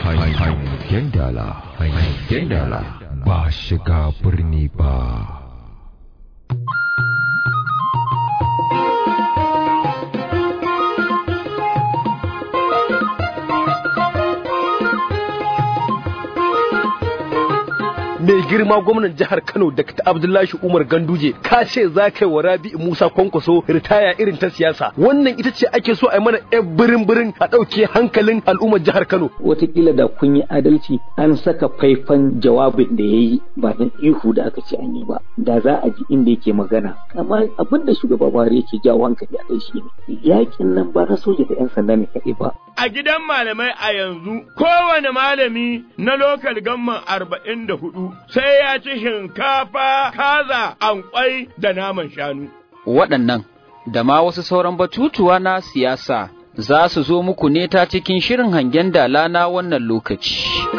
hangen dala hangen dala ba shiga birni ba mai girma gwamnan jihar Kano Dr. Abdullahi Umar Ganduje ka ce za ka yi wa Rabi'u Musa Kwankwaso ritaya irin ta siyasa wannan ita ce ake so a yi mana yan birin birin a ɗauke hankalin al'ummar jihar Kano watakila da kun yi adalci an saka faifan jawabin da ya yi ba dan ihu da aka ce an yi ba da za a ji inda yake magana amma abin da shugaba Buhari yake jawo hankali a kai shi ne yakin nan ba na soja da yan sanda ne kaɗai ba a gidan malamai a yanzu kowane malami na lokal gamman arba'in da hudu sai ya ci shinkafa kaza ankwai da naman shanu. Waɗannan da ma wasu sauran batutuwa na siyasa za su zo muku ne ta cikin shirin hangen dala na wannan lokaci.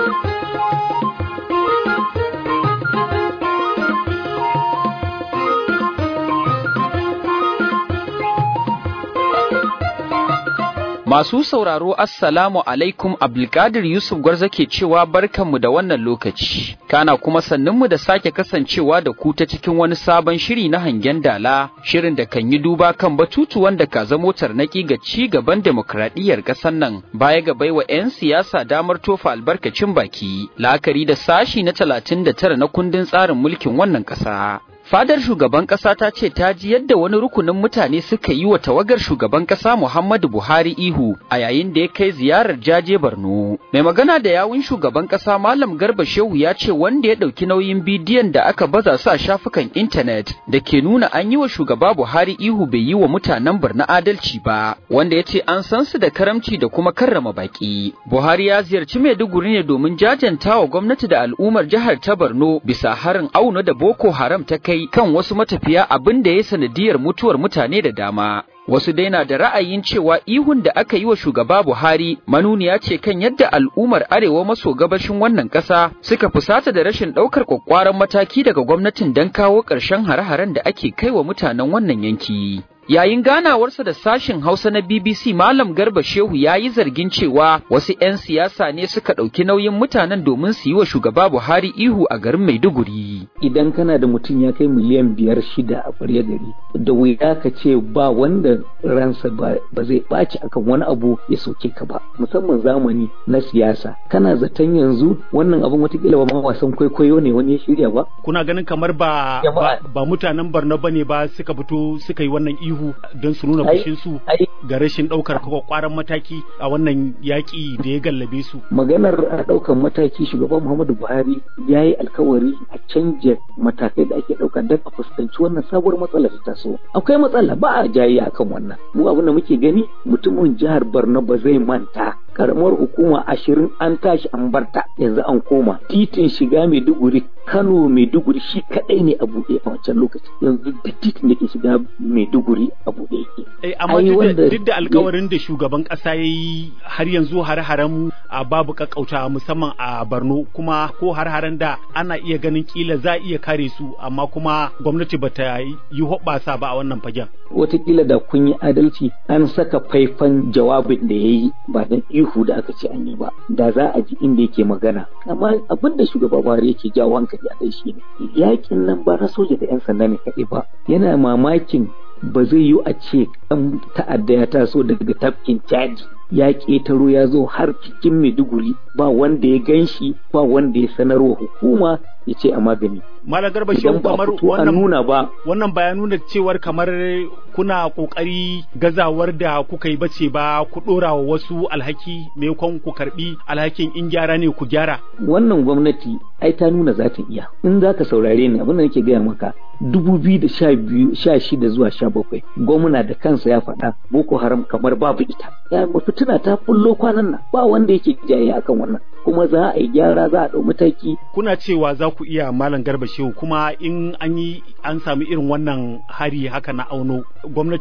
Masu sauraro Assalamu alaikum Abdulkadir Yusuf Gwarza ke cewa barkanmu da wannan lokaci, kana kuma sannunmu da sake kasancewa da ku ta cikin wani sabon shiri na hangen dala, shirin da kan yi duba kan batutuwan da ka zamo tarnaki ga ci gaban demokradiyyar ƙasar nan, baya ga baiwa 'yan siyasa damar tofa albarkacin baki, la'akari da sashi na talatin da tara na kundin tsarin mulkin wannan ƙasa. Fadar shugaban ƙasa ta ce ta ji yadda wani rukunin mutane suka yi wa tawagar shugaban ƙasa Muhammadu Buhari ihu a yayin da ya kai ziyarar jaje Borno. Mai magana da yawun shugaban ƙasa Malam Garba Shehu ya ce wanda ya ɗauki nauyin bidiyon da aka baza su a shafukan intanet da ke nuna an yi wa shugaba Buhari ihu bai yi wa mutanen Borno adalci ba, wanda ya ce an san su da karamci da kuma karrama baƙi. Buhari ya ziyarci Maiduguri ne domin jajanta wa gwamnati da al'ummar jihar ta Borno bisa harin auna da Boko Haram ta kai kai kan wasu matafiya abin da ya sanadiyar mutuwar mutane da dama. Wasu dai na da ra'ayin cewa ihun da aka yi wa shugaba Buhari manuniya ce kan yadda al'ummar arewa maso gabashin wannan ƙasa suka fusata da rashin ɗaukar kwakwaran mataki daga gwamnatin don kawo ƙarshen hare-haren da ake kai wa mutanen wannan yanki. Yayin ganawarsa da sashin Hausa na BBC Malam Garba Shehu ya yi zargin cewa wasu 'yan siyasa ne suka ɗauki nauyin mutanen domin su yi wa shugaba Buhari ihu a garin Maiduguri. Idan kana da mutum ya kai miliyan biyar shida a ƙwarya gari, da wuya ka ce ba wanda ransa ba zai ɓaci akan wani abu ya soke ka ba, musamman zamani na siyasa. Kana zaton yanzu wannan abin watakila ba ma wasan kwaikwayo ne wani ya shirya ba? Kuna ganin kamar ba ba mutanen Borno bane ba suka fito suka yi wannan ihu ihu don su nuna fushinsu ga rashin ɗaukar kwakwaran mataki a wannan yaƙi da ya gallabe su. Maganar a ɗaukar mataki shugaban Muhammadu Buhari ya yi alkawari a canja matakai da ake ɗauka don a fuskanci wannan sabuwar matsala ta taso. Akwai matsala ba a jayi akan wannan. Mu abin da muke gani mutumin jihar Borno ba zai manta karamar hukuma ashirin an tashi an barta yanzu an koma titin shiga maiduguri kano maiduguri shi kadai ne a buɗe a wancan lokaci yanzu duk titin da ke shiga maiduguri a buɗe yake eh amma duk da alkawarin da shugaban kasa ya yi har yanzu har-haren a babu kakauta musamman a Borno kuma ko har-haren da ana iya ganin kila za a iya kare su amma kuma gwamnati bata yi hoɓɓasa ba a wannan fagen watakila da kun yi adalci an saka faifan jawabin da ya yi ba dan ihu da aka ce an yi ba da za a ji inda yake magana amma abin da shugaba Buhari yake jawo hankali a kai shi ne yakin nan ba na soja da yan sanda ne kaɗai ba yana mamakin ba zai yi a ce ɗan ta'adda ya taso daga tafkin chad ya ƙetaro ya zo har cikin maiduguri ba wanda ya gan shi ba wanda ya sanarwa hukuma ya ce a magani Malam Garba Shehu kamar wannan nuna ba wannan baya nuna cewar kamar kuna kokari gazawar da kuka yi bace ba ku dora wa wasu alhaki maimakon ku karbi alhakin in gyara ne ku gyara wannan gwamnati ai ta nuna za ta iya in za ka saurare ni abin da nake gaya maka dubu biyu da sha biyu sha shida zuwa sha bakwai gwamna da kansa ya faɗa boko haram kamar babu ita ya fitina ta fullo kwanan nan ba wanda yake jaye akan wannan kuma za a yi gyara za a ɗau mataki kuna cewa za ku iya malam garba shehu kuma in an yi an samu irin wannan hari haka na auno gwamnati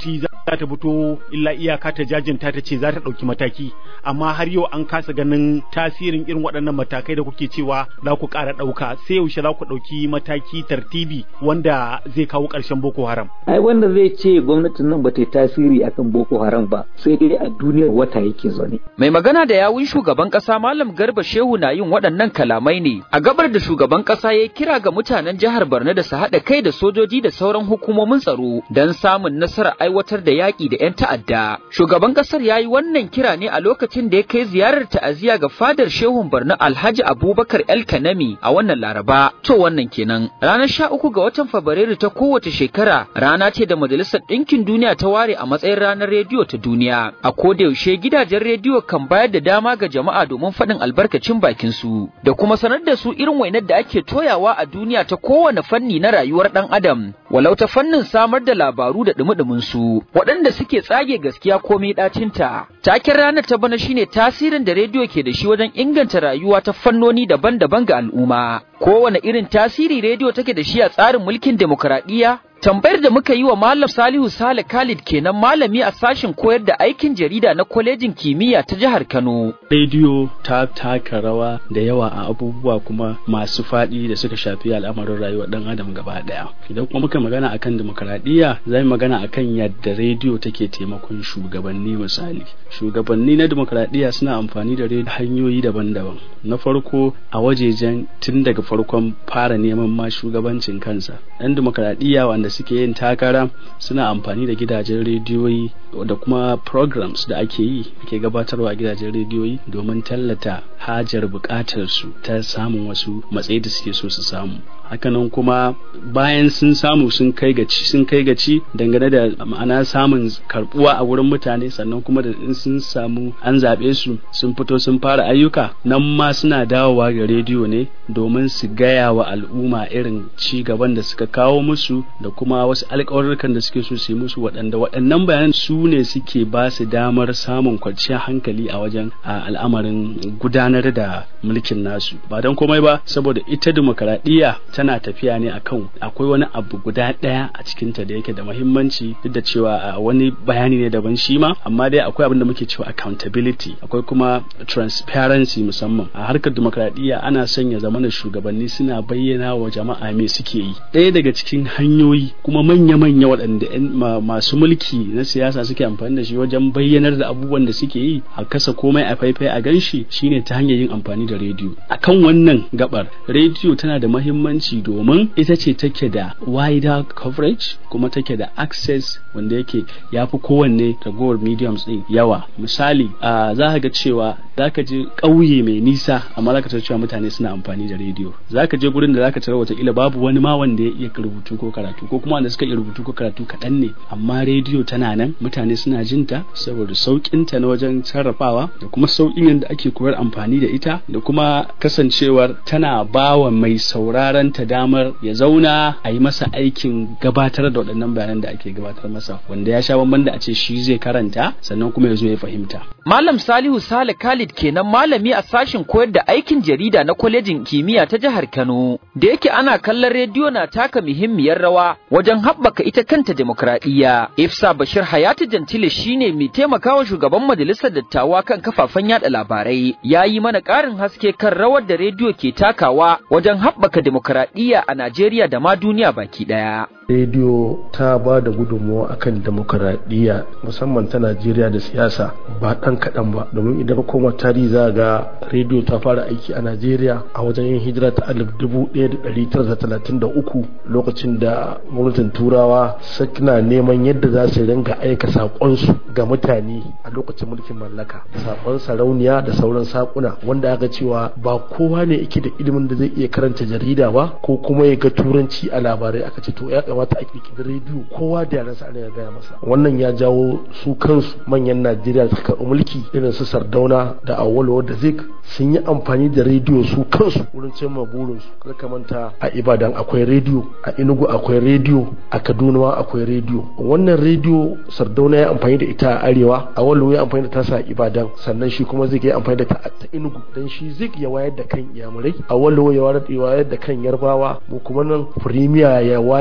za ta fito illa iyaka ta jajinta ta ce za ta ɗauki mataki amma har yau an kasa ganin tasirin irin waɗannan matakai da kuke cewa za ku ƙara ɗauka sai yaushe za ku ɗauki mataki tartibi wanda zai kawo ƙarshen boko haram ai wanda zai ce gwamnatin nan ba ta yi tasiri akan boko haram ba sai dai a duniyar wata yake zaune Mai magana da yawun shugaban ƙasa Malam Garba Shehu na yin waɗannan kalamai ne a gabar da shugaban ƙasa ya kira ga mutanen jihar Borno da su haɗa kai da sojoji da sauran hukumomin tsaro don samun nasarar aiwatar da yaƙi da 'yan ta'adda. Shugaban ƙasar ya yi wannan kira ne a lokacin da ya kai ziyarar ta'aziyya ga fadar Shehun Borno Alhaji Abubakar El Kanami a wannan Laraba. To wannan kenan. Ranar sha uku ga watan Fabrairu ta kowace shekara rana ce da Majalisar Ɗinkin Duniya ta ware a matsayin ranar rediyo ta duniya. A koda yaushe gidajen rediyo kan bayar da dama ga jama'a domin faɗin albarkacin bakin su da kuma sanar da su irin wainar da ake toyawa a duniya ta kowane fanni na rayuwar ɗan adam walau ta fannin samar da labaru da dumi su waɗanda suke tsage gaskiya komai ɗacinta taken ranar ta bana shine tasirin da rediyo ke da shi wajen inganta rayuwa ta fannoni daban-daban ga al'umma kowane irin tasiri rediyo take da shi a tsarin mulkin demokuraɗiyya Tambayar da muka yi wa Malam Salihu Sale Khalid kenan malami a sashen koyar da aikin jarida na kwalejin kimiyya ta jihar Kano. rediyo ta taka rawa da yawa a abubuwa kuma masu faɗi da suka shafi al'amarin rayuwar ɗan adam gaba ɗaya idan kuma muka magana akan demokaradiyya za mu magana akan yadda rediyo take taimakon shugabanni misali shugabanni na demokaradiyya suna amfani da rediyo hanyoyi daban-daban na farko a wajejen tun daga farkon fara neman ma shugabancin kansa ɗan demokaradiyya wanda suke yin takara suna amfani da gidajen rediyoyi da kuma programs da ake yi ake gabatarwa a gidajen rediyoyi domin tallata hajar bukatar su ta samun wasu matsayi da suke so su samu hakanan kuma bayan sun samu sun kai gaci sun kai gaci dangane da ma'ana samun karbuwa a wurin mutane sannan kuma da in sun samu an zaɓe su sun fito sun fara ayyuka nan ma suna dawowa ga rediyo ne domin su gaya wa al'umma irin ci gaban da suka kawo musu da kuma wasu alƙawarurrukan da suke so su yi musu waɗanda waɗannan bayanan su ne suke ba su damar samun kwanciyar hankali a wajen al'amarin gudanar da mulkin nasu ba don komai ba saboda ita demokaradiyya tana tafiya ne akan akwai wani abu guda ɗaya a cikinta da yake da mahimmanci duk da cewa wani bayani ne daban shi ma amma dai akwai abin da muke cewa accountability akwai kuma transparency musamman a harkar demokaradiyya ana sanya zamanin shugabanni suna bayyana wa jama'a me suke yi ɗaya daga cikin hanyoyi kuma manya-manya waɗanda masu mulki na siyasa suke amfani da shi wajen bayyanar da abubuwan da suke yi a kasa komai a faifai a ganshi shine ta hanyar yin amfani da rediyo akan wannan gabar rediyo tana da mahimmanci domin ita ce take da wider coverage kuma take da access wanda yake ya fi kowanne ragowar mediums din yawa misali a za ka ga cewa za ka je ƙauye mai nisa amma za ka tarar cewa mutane suna amfani da rediyo za ka je gurin da za ka tarar watakila babu wani ma wanda ya iya rubutu ko karatu ko kuma wanda suka iya rubutu ko karatu kaɗan ne amma rediyo tana nan mutane suna jinta saboda sauƙinta na wajen sarrafawa da kuma sauƙin yadda ake koyar amfani da ita da kuma kasancewar tana bawa mai sauraron ta damar ya zauna a yi masa aikin gabatar da waɗannan bayanan da ake gabatar masa wanda ya sha bamban da a ce shi zai karanta sannan kuma ya zo ya fahimta. Malam Salihu Sale Khalid kenan malami a sashin koyar da aikin jarida na kwalejin kimiyya ta jihar Kano da yake ana kallon rediyo na taka muhimmiyar rawa wajen haɓaka ita kanta demokradiyya. Ifsa Bashir Hayatu Jantile shine mai taimakawa shugaban majalisar dattawa kan kafafen yada labarai ya yi mana ƙarin haske kan rawar da rediyo ke takawa wajen haɓaka demokradiyya a Najeriya da ma duniya baki ɗaya. rediyo ta ba da gudunmawa akan demokaradiyya musamman ta najeriya da siyasa ba ɗan kaɗan ba domin idan koma tarihi za ga rediyo ta fara aiki a najeriya a wajen yin hijira ta alif dubu ɗaya da ɗari tara da talatin da uku lokacin da gwamnatin turawa suna neman yadda za su ringa aika saƙonsu ga mutane a lokacin mulkin mallaka saƙon sarauniya da sauran saƙuna wanda aka cewa ba kowa ne yake da ilimin da zai iya karanta jarida ba ko kuma ya ga turanci a labarai aka ce to ya kamata a kirkiri rediyo kowa da yaran sa ya gaya masa wannan ya jawo su kansu manyan najeriya suka karɓi mulki irin su sardauna da awolowo da zik sun yi amfani da rediyo su kansu wurin cimma burinsu kada ka manta a ibadan akwai rediyo a inugu akwai rediyo a kaduna ma akwai rediyo wannan rediyo sardauna ya amfani da ita a arewa awolowo ya amfani da tasa a ibadan sannan shi kuma zik ya amfani da ta a inugu dan shi zik ya wayar da kan iyamurai awolowo ya wayar da kan yarbawa mu kuma nan firimiya ya wayar da kan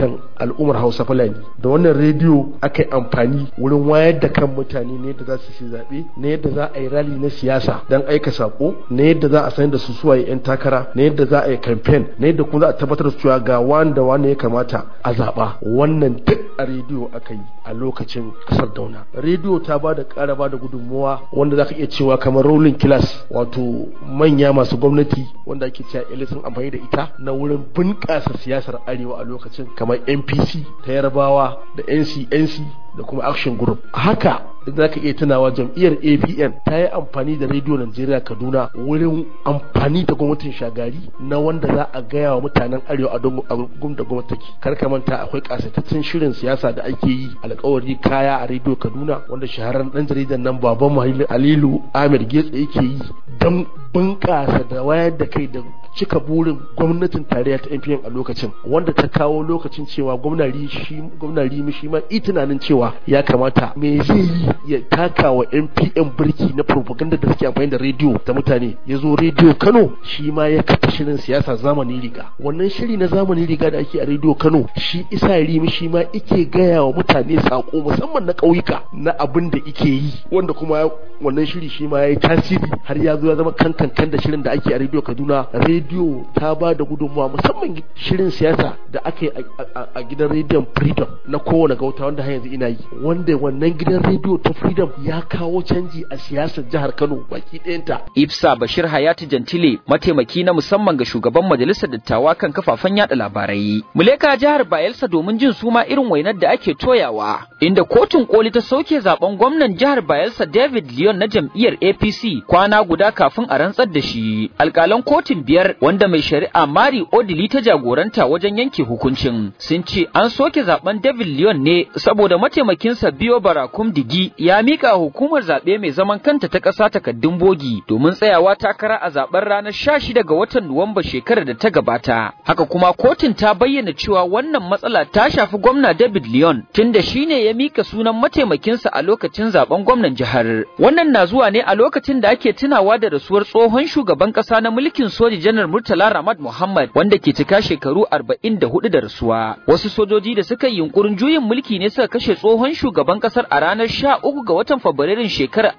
kan al'ummar hausa fulani da wannan rediyo aka yi amfani wurin wayar da kan mutane ne yadda za su ci zaɓe na yadda za a yi rali na siyasa don aika sako na yadda za a san da su suwaye 'yan takara na yadda za a yi kamfen na yadda kuma za a tabbatar da cewa ga wanda wanda ya kamata a zaɓa wannan duk a rediyo aka yi a lokacin kasar dauna rediyo ta ba da ƙara ba da gudunmuwa wanda za ka iya cewa kamar rolling class wato manya masu gwamnati wanda ake cewa ele sun amfani da ita na wurin bunƙasa siyasar arewa a lokacin kamar npc ta yarbawa da ncnc da kuma action group haka za ka iya tunawa jam'iyyar apn ta yi amfani da rediyo najeriya kaduna wurin amfani da gwamnatin shagari na wanda za a gaya wa mutanen arewa a gun da gwamnati take kar ka manta akwai kasataccen shirin siyasa da ake yi alkawari kaya a rediyo kaduna wanda shahararren dan jaridan nan baban halilu ahmed getsa yake yi don bunƙasa da wayar da kai da cika burin gwamnatin tarayya ta NPN a lokacin wanda ta kawo lokacin cewa gwamnati shi gwamnati shi ma i tunanin cewa ya kamata me zai yi ya taka wa NPN birki na propaganda da suke amfani da rediyo ta mutane ya zo rediyo Kano shi ma ya kafa shirin siyasa zamani riga wannan shiri na zamani riga da ake a rediyo Kano shi isa rimi shi ma ike gaya wa mutane sako musamman na ƙauyuka na abin da ike yi wanda kuma wannan shiri shi ma ya yi tasiri har ya zo ya zama kankan da shirin da ake a rediyo Kaduna rediyo ta ba da gudunmawa musamman shirin siyasa da aka yi a gidan rediyon freedom na kowane gauta wanda har yanzu ina yi wanda wannan gidan rediyo ta freedom ya kawo canji a siyasar jihar kano baki ɗayanta Ifsa Bashir Hayatu Jantile mataimaki na musamman ga shugaban majalisar dattawa kan kafafen yada labarai. Muleka jihar Bayelsa domin jin suma irin wainar da ake toyawa inda kotun koli ta sauke zaben gwamnan jihar Bayelsa David Leon na jam'iyyar APC kwana guda kafin a rantsar da shi. Alƙalan kotun biyar wanda mai shari'a Mari Odili ta jagoranta wajen yanke hukuncin sun ce an soke zaben David Leon ne saboda mataimakinsa Biyo Barakum Digi ya mika hukumar zaɓe mai zaman kanta ta ƙasa takaddun bogi domin tsayawa takara a zaben ranar 16 ga watan Nuwamba shekarar da ta gabata. Haka kuma kotun ta bayyana cewa wannan matsala ta shafi gwamna David Leon tunda shine ya mika sunan mataimakinsa a lokacin zaben gwamnan jihar. Wannan na zuwa ne a lokacin da ake tunawa da rasuwar tsohon shugaban ƙasa na mulkin soji janar Murtala Ramad Muhammad wanda ke cika shekaru 44 da rasuwa. Wasu sojoji da suka yi yunkurin juyin mulki ne suka kashe tsohon shugaban kasar a ranar 13 ga watan Fabrairun shekarar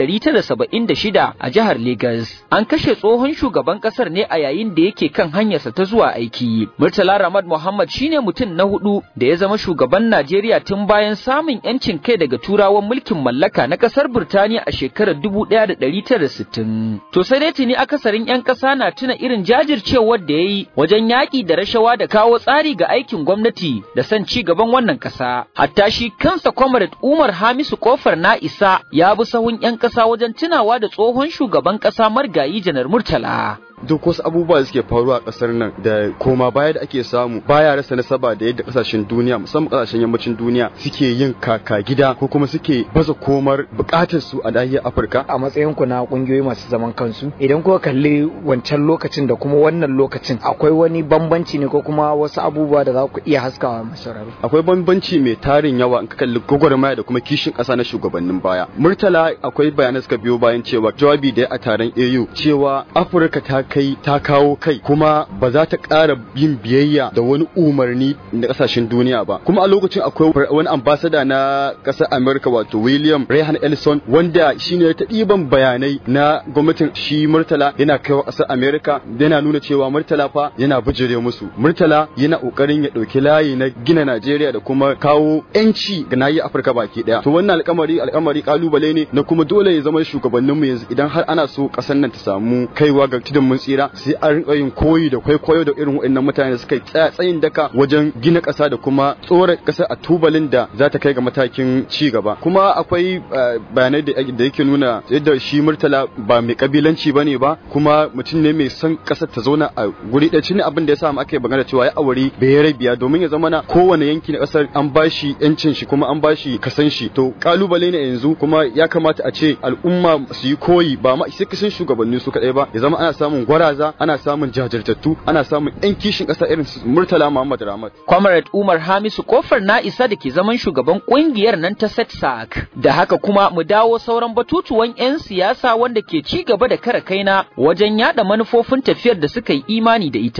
1976 a jihar Legas. An kashe tsohon shugaban kasar ne a yayin da yake kan hanyarsa ta zuwa aiki. Murtala Ramad Muhammad shine mutum na hudu da ya zama shugaban Najeriya tun bayan samun yancin kai daga turawan mulkin mallaka na kasar Burtaniya a shekarar 1960. To sai dai tuni akasarin 'yan ƙasa na tuna irin jajircewar da ya yi wajen yaƙi da rashawa da kawo tsari ga aikin gwamnati da son ci gaban wannan ƙasa. Hatta shi kansa Comrade Umar Hamisu Kofar na isa ya bi sahun 'yan ƙasa wajen tunawa da tsohon shugaban ƙasa Margayi Janar Murtala. duk wasu abubuwa da suke faruwa a kasar nan da koma baya da ake samu baya rasa nasaba da yadda kasashen duniya musamman kasashen yammacin duniya suke yin kaka gida ko kuma suke baza komar bukatar su a nahiyar Afirka a matsayin ku na kungiyoyi masu zaman kansu idan kuka kalli wancan lokacin da kuma wannan lokacin akwai wani bambanci ne ko kuma wasu abubuwa da za ku iya haskawa masararo akwai bambanci mai tarin yawa in ka kalli gwagwarmaya da kuma kishin kasa na shugabannin baya murtala akwai bayanai suka biyo bayan cewa jawabi da a taron AU cewa Afirka ta kai ta kawo kai kuma ba za ta ƙara yin biyayya da wani umarni na ƙasashen duniya ba kuma a lokacin akwai wani ambasada na ƙasar Amerika wato William Rehan Ellison wanda shine ta ɗiban bayanai na gwamnatin shi Murtala yana kaiwa ƙasar Amerika yana nuna cewa Murtala fa yana bijire musu Murtala yana ƙoƙarin ya ɗauki layi na gina Najeriya da kuma kawo ƴanci ga nahiyar Afirka baki ɗaya to wannan alƙamari alƙamari kalubale ne na kuma dole ya zama shugabanninmu yanzu idan har ana so ƙasar nan ta samu kaiwa ga tudun mun tsira sai an rinka yin koyi da kwaikwayo da irin waɗannan mutane da suka tsaya tsayin daka wajen gina ƙasa da kuma tsora ƙasa a tubalin da za ta kai ga matakin ci gaba kuma akwai bayanai da yake nuna yadda shi murtala ba mai kabilanci ba ne ba kuma mutum ne mai son ƙasar ta zauna a guri ɗaya shine abin da ya sa mu aka yi magana cewa ya aure bai rabiya domin ya zama na kowane yanki na ƙasar an bashi yancin shi kuma an bashi kasan shi to kalubale ne yanzu kuma ya kamata a ce al'umma su yi koyi ba ma sai kasan shugabanni su kaɗai ba ya zama ana samun gwaraza ana samun jajirtattu ana samun yan kishin ƙasa irin su Murtala Muhammad Ramat. Comrade Umar Hamisu kofar na isa da ke zaman shugaban kungiyar nan ta SETSAC. Da haka kuma mu dawo sauran batutuwan 'yan siyasa wanda ke ci gaba da kare kaina wajen yada manufofin tafiyar da suka yi imani da ita.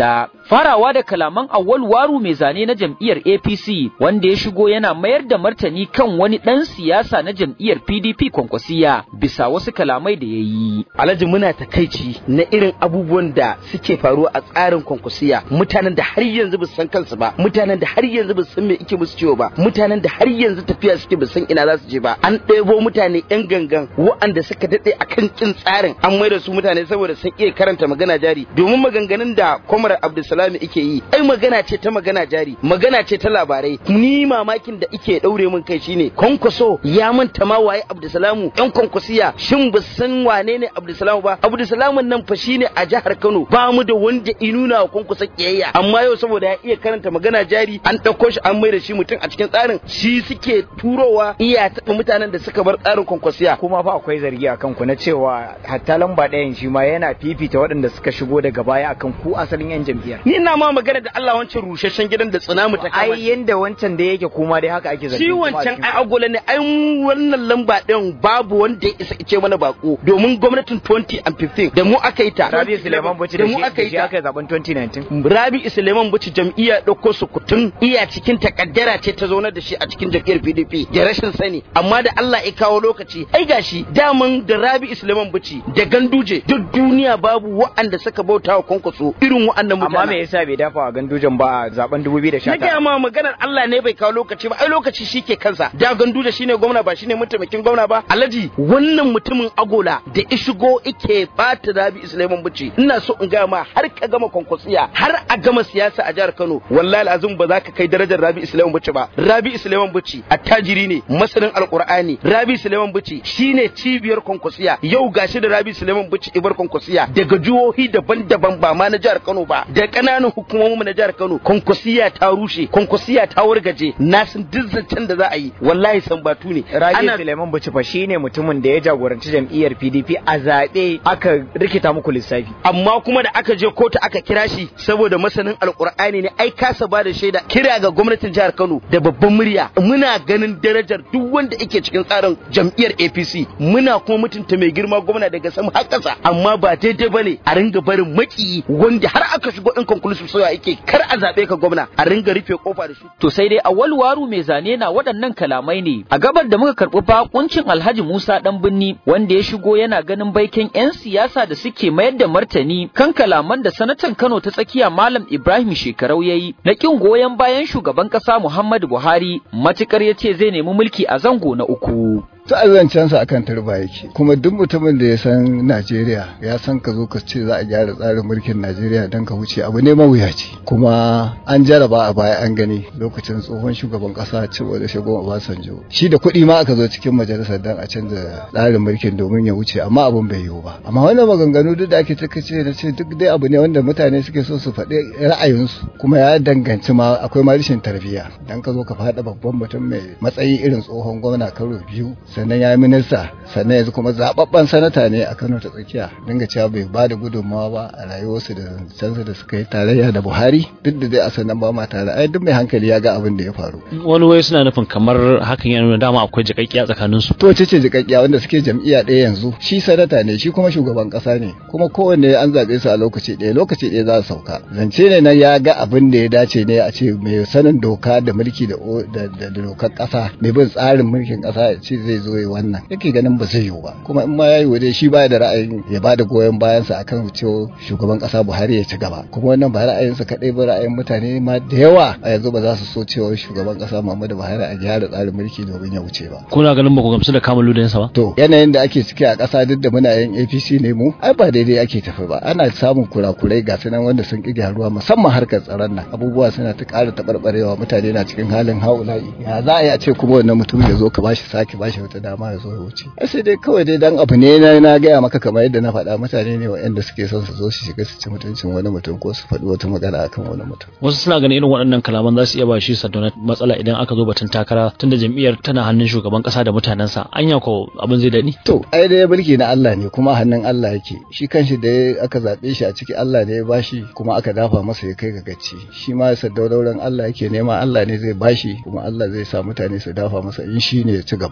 farawa da kalaman awwal waru mai zane na jam'iyyar APC wanda ya shigo yana mayar da martani kan wani ɗan siyasa na jam'iyyar PDP kwankwasiya bisa wasu kalamai da ya yi. Alhaji muna takaici na irin abubuwan da suke faruwa a tsarin kwankwasiya mutanen da har yanzu ba san kansu ba mutanen da har yanzu ba san me ike musu ciwo ba mutanen da har yanzu tafiya suke ba san ina za su je ba an ɗebo mutane yan gangan waɗanda suka daɗe akan kin tsarin an maida su mutane saboda sun iya karanta magana jari domin maganganun da Kwamar Abdulsalami ike yi ai magana ce ta magana jari magana ce ta labarai ni mamakin da ike ɗaure min kai shine kwankwaso ya manta ma waye Abdulsalamu yan kwankwasiya shin ba san wane ne Abdulsalamu ba Abdulsalamu nan fa shine a jihar Kano ba mu da wanda inuna wa kwankwasa kiyayya amma yau saboda ya iya karanta magana jari an ɗauko shi an maida shi mutum a cikin tsarin shi suke turowa iya taɓa mutanen da suka bar tsarin kwankwasiya kuma fa akwai zargi akan ku na cewa hatta lamba ɗayan shi ma yana fifita waɗanda suka shigo daga baya akan ku asalin yan jam'iyyar ni ina ma magana da Allah wancan rusasshen gidan da tsinamu ta kama ai yanda wancan da yake kuma dai haka ake zargi shi wancan ai agola ne ai wannan lamba ɗin babu wanda ya isa ce mana bako domin gwamnatin 2015 da mu aka yi ta Rabi Suleiman Bauchi da mu aka yi ta aka zaben 2019 Rabi Suleiman Bauchi jam'iyya ɗauko su kutun iya cikin takaddara ce ta zaunar da shi a cikin jam'iyyar PDP da rashin sani amma da Allah ya kawo lokaci ai gashi daman da Rabi Suleiman Bauchi da Ganduje duk duniya babu wa'anda suka bauta wa kwankwaso irin wa'annan mutane amma me yasa bai dafa wa Gandujen ba a zaben 2019 na gaya ma maganar Allah ne bai kawo lokaci ba ai lokaci shike kansa da Ganduje shine gwamna ba shine mataimakin gwamna ba Alhaji wannan mutumin agola da ishigo ike bata Rabi Suleiman Bauchi ina so in gaya ma har ka gama kwankwasiya har a gama siyasa a jihar Kano wallahi azum ba za ka kai darajar Rabi Suleiman Bauchi ba Rabi Suleiman Bauchi attajiri ne masanin alqur'ani Rabi Suleiman Bauchi shine cibiyar kwankwasiya yau gashi da Rabi Suleiman Bauchi ibar kwankwasiya daga jihohi daban-daban ba ma na jihar Kano ba da kananan hukumomin na jihar Kano kwankwasiya ta rushe kwankwasiya ta wargaje na san duk zancen da za a yi wallahi san batu ne Rabi Suleiman Bauchi fa shine mutumin da ya jagoranci jam'iyyar PDP a zaɓe aka rikita muku lissafi amma kuma da aka je kotu aka kira shi saboda masanin alkur'ani ne ai kasa ba da shaida kira ga gwamnatin jihar Kano da babban murya muna ganin darajar duk wanda yake cikin tsarin jam'iyyar APC muna kuma mutunta mai girma gwamna daga sama har ƙasa amma ba daidai bane a ringa barin makiyi wanda har aka shigo in conclusive soya yake kar a zabe ka gwamna a ringa rufe kofa da shi to sai dai awwal waru mai zane na waɗannan kalamai ne a gabar da muka karɓi bakuncin Alhaji Musa dan binni wanda ya shigo yana ganin baikin 'yan siyasa da suke mayar da martani kan kalaman da sanatan Kano ta tsakiya Malam Ibrahim Shekarau yayi na kin goyon bayan shugaban ƙasa Muhammadu Buhari matukar ya ce zai nemi mulki a zango na uku. ta'azancensa akan turba yake kuma duk mutumin da ya san Najeriya ya san ka zo ka ce za a gyara tsarin mulkin Najeriya don ka wuce abu ne mawuyaci kuma an jaraba a baya an gani lokacin tsohon shugaban kasa cewa da shagon Obasanjo shi da kuɗi ma aka zo cikin majalisar don a canza tsarin mulkin domin ya wuce amma abun bai yiwu ba amma wannan maganganu duk da ake cika ce da ce duk dai abu ne wanda mutane suke so su faɗi ra'ayinsu kuma ya danganci ma akwai ma rashin tarbiyya dan ka zo ka faɗa babban mutum mai matsayi irin tsohon gwamna karo biyu sannan ya yi minista sannan yanzu kuma zababben sanata ne a Kano ta tsakiya dinga cewa bai ba da gudunmawa ba a rayuwarsu da zancensu da suka yi tarayya da Buhari duk da dai a sannan ba ma tare ai duk mai hankali ya ga abin da ya faru wani wai suna nufin kamar hakan yana nuna dama akwai jikakkiya tsakanin su to ce ce jikakkiya wanda suke jam'iyya ɗaya yanzu shi sanata ne shi kuma shugaban ƙasa ne kuma kowanne an zaɓe su a lokaci ɗaya lokaci ɗaya za su sauka zance ne na ya ga abin da ya dace ne a ce mai sanin doka da mulki da dokar ƙasa mai bin tsarin mulkin ƙasa ya ce zai zo yi wannan yake ganin ba zai yiwu ba kuma in ma ya yiwu dai shi baya da ra'ayin ya ba da goyon bayansa akan cewa shugaban ƙasa Buhari ya ci gaba kuma wannan ba ra'ayinsa kaɗai ba ra'ayin mutane ma da yawa a yanzu ba za su so cewa shugaban ƙasa Muhammadu Buhari a gyara tsarin mulki domin ya wuce ba kuna ganin ba ku gamsu da kamalu da ba to yanayin da ake ciki a ƙasa duk da muna yin APC ne mu ai ba daidai ake tafi ba ana samun kurakurai ga sunan wanda sun ƙi gyaruwa musamman harkar tsaron nan abubuwa suna ta ƙara taɓarɓarewa mutane na cikin halin haula'i ya za a yi a ce kuma wannan mutum ya zo ka bashi sake bashi wata dama ya zo ya wuce sai dai kawai dai dan abu ne na na gaya maka kamar yadda na faɗa mutane ne waɗanda suke son su zo su shiga su ci mutuncin wani mutum ko su faɗi wata magana akan wani mutum wasu suna ganin irin waɗannan kalaman za su iya ba shi sadona matsala idan aka zo batun takara tunda jam'iyyar tana hannun shugaban ƙasa da mutanensa anya ko abin zai daɗi to ai dai mulki na Allah ne kuma hannun Allah yake shi kanshi da aka zaɓe shi a ciki Allah ne ya bashi kuma aka dafa masa ya kai ga gaci shi ma sadaurauran Allah yake nema Allah ne zai bashi kuma Allah zai sa mutane su dafa masa in shi ne ya ci gaba amma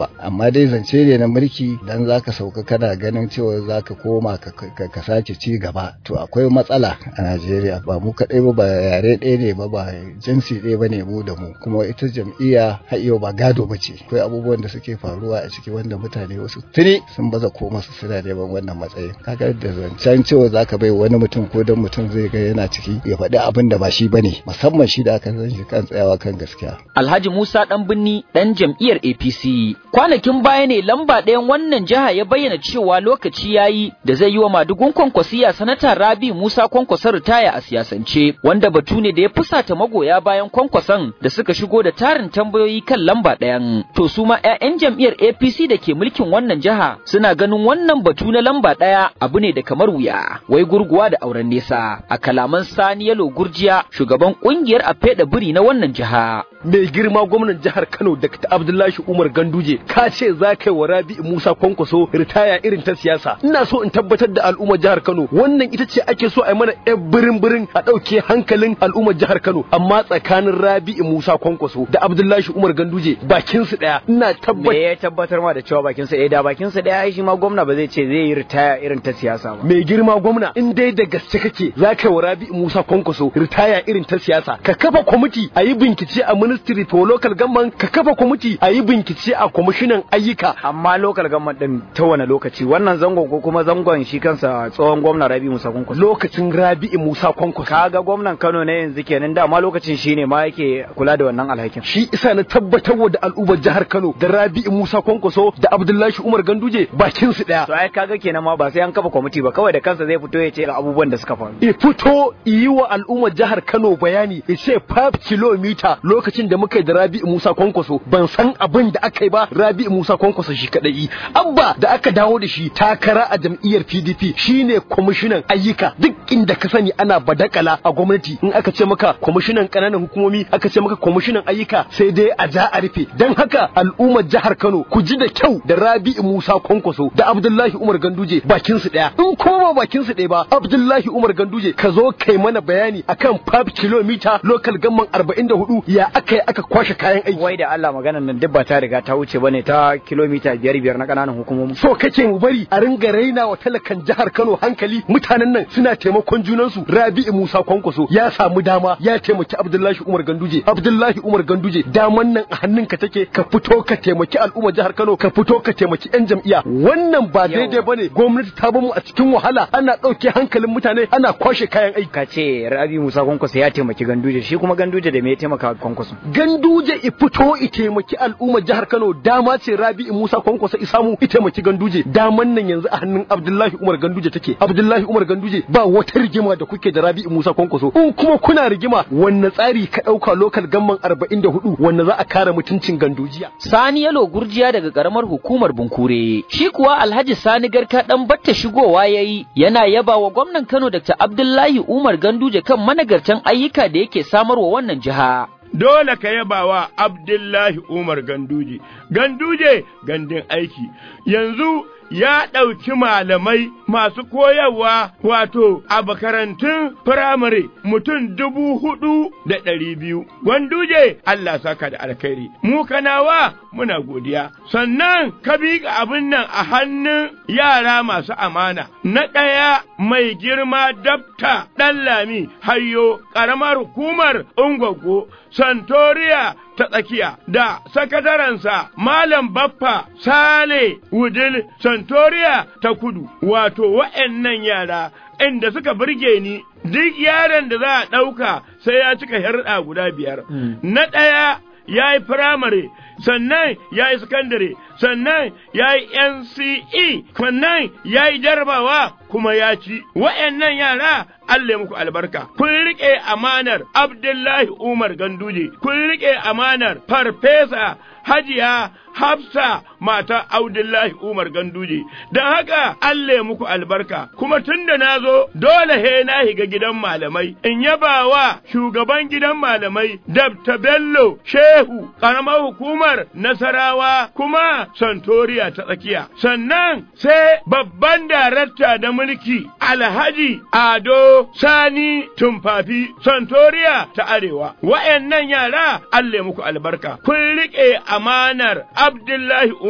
amma dai zance ne na mulki dan zaka sauka kana ganin cewa zaka koma ka, ka, ka sake ci gaba to akwai matsala a Najeriya ba mu kaɗai ba ba yare ɗaya ne ba ba jinsi ɗaya ba ne mu da mu kuma ita jam'iyya har yau ba gado ba ce akwai abubuwan da suke faruwa a ciki wanda mutane wasu tuni sun baza koma su suna neman wannan matsayin kaga da zancen cewa zaka bai wani mutum ko dan mutum zai ga yana ciki ya faɗi abin da ba shi bane musamman shi da aka san shi kan tsayawa kan gaskiya Alhaji Musa Dan Binni dan jam'iyyar APC. Kwanakin baya ne lamba ɗayan wannan jiha ya bayyana cewa lokaci yayi da zai yi wa madugun kwankwasiya sanata Rabi Musa kwankwasa ritaya a siyasance wanda batu ne da ya fusata magoya bayan kwankwason da suka shigo da tarin tambayoyi kan lamba ɗayan. To su ma 'ya'yan jam'iyyar APC da ke mulkin wannan jiha suna ganin wannan batu na lamba ɗaya abu ne da kamar wuya. Wai gurguwa da auren nesa a kalaman Sani Yalo Gurjiya shugaban ƙungiyar Afeɗa Biri na wannan jiha. mai girma gwamnan jihar Kano Dr. Abdullahi Umar Ganduje ka ce za ka yi wa Rabi'u Musa Kwankwaso ritaya irin ta siyasa ina so in tabbatar da al'ummar jihar Kano wannan ita ce ake so a yi mana yan birin birin a ɗauke hankalin al'ummar jihar Kano amma tsakanin Rabi'u Musa Kwankwaso da Abdullahi Umar Ganduje bakin su daya ina tabbatar me ya tabbatar ma da cewa bakin sa ɗaya da bakin sa ɗaya ai shi ma gwamna ba zai ce zai yi ritaya irin ta siyasa ba mai girma gwamna in dai da gaske kake za ka yi wa Rabi'u Musa Kwankwaso ritaya irin ta siyasa ka kafa kwamiti a yi bincike a ministry for local government ka kafa kwamiti a yi bincike a kwamishinan ayyuka amma local government din ta wani lokaci wannan zangon ko kuma zangon shi kansa tsohon gwamna Rabi Musa Kwankwaso lokacin Rabi Musa Kwankwaso kaga gwamnan Kano ne yanzu kenan da ma lokacin shine ma yake kula da wannan alhakin shi isa na tabbatar da al'ummar jihar Kano da Rabi Musa Kwankwaso da Abdullahi Umar Ganduje bakin su daya to ai kaga kenan ma ba sai an kafa kwamiti ba kawai da kansa zai fito ya ce ga abubuwan da suka faru i fito yi wa al'ummar jihar Kano bayani ya ce 5 kilomita lokacin da muka yi da Rabi Musa Kwankwaso ban san abin da aka yi ba Rabi Musa Kwankwaso shi kadai abba da aka dawo da shi takara a jam'iyyar PDP shine kwamishinan ayyuka duk inda ka sani ana badakala a gwamnati in aka ce maka kwamishinan kananan hukumomi aka ce maka kwamishinan ayyuka sai dai a ja a rufe dan haka al'ummar jihar Kano ku ji da kyau da Rabi Musa Kwankwaso da Abdullahi Umar Ganduje bakin su daya in kuma bakin su daya ba Abdullahi Umar Ganduje ka zo kai mana bayani akan 5 kilomita local gamman 44 ya aka yi aka kwashe kayan aiki wai da Allah maganar nan duk ba ta riga ta wuce bane ta kilomita biyar biyar na kananan hukumomi so kake mu bari a ringa raina wa talakan jihar Kano hankali mutanen nan suna taimakon junansu Rabi'u Musa Kwankwaso ya samu dama ya taimaki Abdullahi Umar Ganduje Abdullahi Umar Ganduje daman nan a hannunka take ka fito ka taimaki al'ummar jihar Kano ka fito ka taimaki yan jam'iyya wannan ba daidai bane gwamnati ta bamu a cikin wahala ana ɗauke hankalin mutane ana kwashe kayan aiki ka ce Rabi'u Musa Kwankwaso ya taimaki Ganduje shi kuma Ganduje da me ya taimaka Kwankwaso Ganduje i fito i taimaki al'ummar jihar Kano dama ce Rabi'u Musa Kwankwaso i samu i taimaki Ganduje daman nan yanzu a hannun Abdullahi Umar Ganduje take Abdullahi Umar Ganduje ba wata rigima da kuke da Rabi'u Musa Kwankwaso in kuma kuna rigima wanne tsari ka dauka lokal gamman 44 wanne za a kare mutuncin Gandujiya Sani Yalo Gurjiya daga karamar hukumar Bunkure shi kuwa Alhaji Sani Garka dan batta shigowa yayi yana yaba wa gwamnan Kano Dr. Abdullahi Umar Ganduje kan managartan ayyuka da yake samarwa wannan jiha dole ka yaba wa Abdullahi Umar Ganduje. Ganduje gandun aiki, yanzu ya ɗauki malamai masu koyarwa wato a makarantun firamare mutum dubu hudu da ɗari biyu. Ganduje Allah saka da alkhairi. Mu kanawa muna godiya. Sannan ka bi abin nan a hannun yara masu amana. Na ɗaya mai girma dabta ɗan lami hayo ƙaramar hukumar Ungwaggo Santoriya ta tsakiya da sakatarensa Malam Baffa Sale Wudil Santoriya ta kudu, wato wa'yannan yara inda suka burge ni duk yaron da za a ɗauka sai ya cika herɗa guda biyar. Na ɗaya ya yi firamare, sannan ya yi sakandare, sannan ya yi NCE, sannan ya yi jarabawa kuma ya ci. Wa'yannan yara Allah muku albarka. Kun riƙe amanar Abdullahi Umar Ganduje, kun riƙe amanar Farfesa Hajiya Hafsa mata Abdullahi Umar Ganduje. Don haka Allah muku albarka, kuma tun da na zo dole he na higa gidan malamai, in yaba wa shugaban gidan malamai Dabta Bello Shehu, ƙaramar hukumar Nasarawa kuma Santoriya ta tsakiya. Sannan sai babban darakta da mulki Alhaji Ado Sani Tumfafi Santoriya ta Arewa. Wa'yannan yara Allah muku albarka, kun riƙe amanar Abdullahi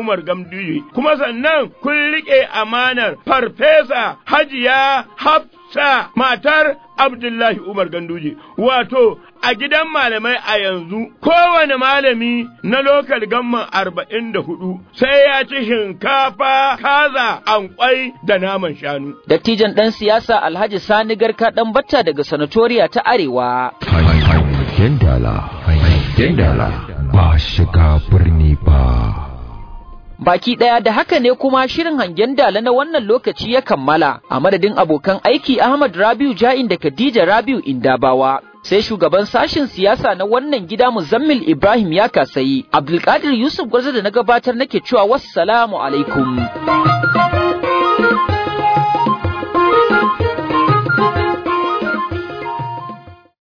Umar Gamduje kuma sannan kun riƙe amanar farfesa Hajiya Hafsa matar Abdullahi Umar Ganduje wato a gidan malamai a yanzu kowane malami na lokal gamman arba'in da hudu sai ya ci shinkafa kaza ankwai da naman shanu. Dattijan ɗan siyasa Alhaji Sani Garka ɗan batta daga sanatoriya ta Arewa. Hangen dala, hangen dala, ba shiga birni ba. Baki ɗaya da haka ne kuma shirin hangen dala na wannan lokaci ya kammala a madadin abokan aiki Ahmad Rabiu Ja'in da Khadija Rabiu Indabawa. Sai shugaban sashen siyasa na wannan gida Muzammil Ibrahim ya kasayi, Abdulkadir Yusuf Gwarza da na gabatar nake cewa wassalamu alaikum.